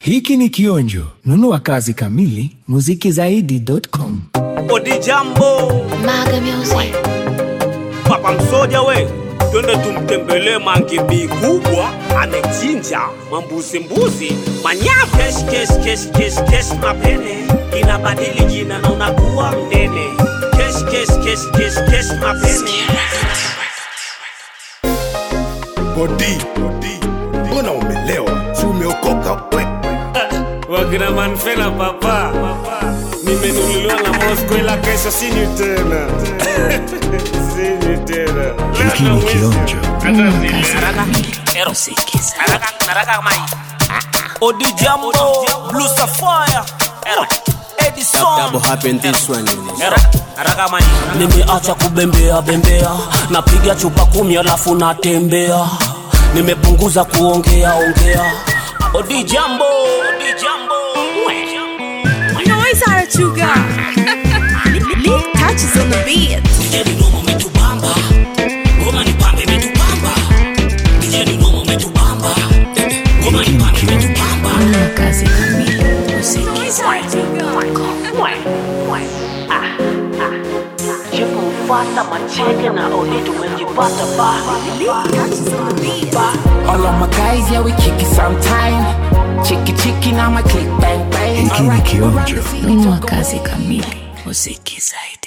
Hiki ni kionjo. Nunua kazi kamili muzikizaidi.com. Odi jambo Maga Music. papa msoja we, twende tumtembelee mangibi kubwa, amechinja mambuzi mbuzi manyavu. Kesh kesh kesh kesh kesh mapene inabadili jina na unakuwa mnene. Kesh kesh kesh kesh kesh mapene Bodi, mbona umelewa? Si umeokoka we? wakina manfela papa, nimenunuliwa na Moscow ila kesho sinywi tena sinywi tena. Hiki ni kionjo. Odi jambo Blue Sapphire Edison Double happen this one. you know. Haraka mai nimeacha kubembea bembea napiga chupa kumi alafu natembea nimepunguza kuongea ongea odi jambo odi jambo Noise out you got. Leak touches on the beat. DJ Dinomo umetubamba ngoma ni pambe imetubamba DJ Dinomo umetubamba ngoma ni pambe imetubamba Nunua kazi kamili muzikizaidi.com. Fuata macheke na odi tumejipata bali Touches on the beat. All of my guys, yeah, we kick it sometime. Chicky chicky, now my click bang bang. Hiki ni Alright, kionjo. around the city, Nunua go kazi ahead. kamili muzikizaidi.